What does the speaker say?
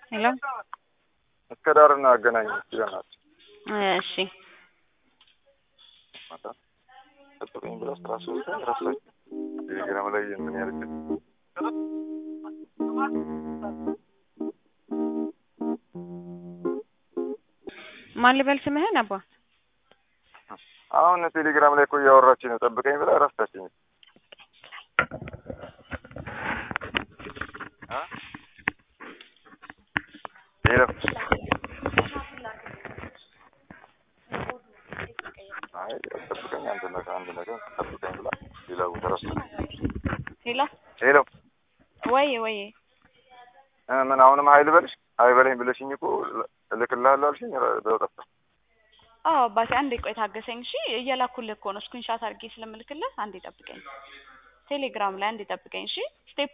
ሄሎ እስከ ዳርና አገናኝ ይለናል። እሺ ማታ ጠብቀኝ ብላ ስራ ሶስት ረሳች። ቴሌግራም ላይ ምን ያለች ማን ልበል ስምህን አባ? አሁን ቴሌግራም ላይ እኮ እያወራች ነው። ጠብቀኝ ብላ ረሳችኝ። ሄሎ አይ ጠብቀኝ፣ አንድ ነገር አንድ ነገር ጠብቀኝ ብላ ሌላ ቦታ ረሳች። ሄሎ ሄሎ ወይ ወይ እ ምን አሁንም ሀይል በልሽ ሀይ በለኝ ብለሽኝ እኮ እልክልሃለሁ አልሽኝ። በጠፋ አዎ አባቴ አንዴ ቆይ ታገሰኝ እሺ። እየላኩልህ እኮ ነው ስክሪንሻት አድርጌ ስለምልክልህ አንዴ ጠብቀኝ። ቴሌግራም ላይ አንዴ ጠብቀኝ እሺ። ስቴፕ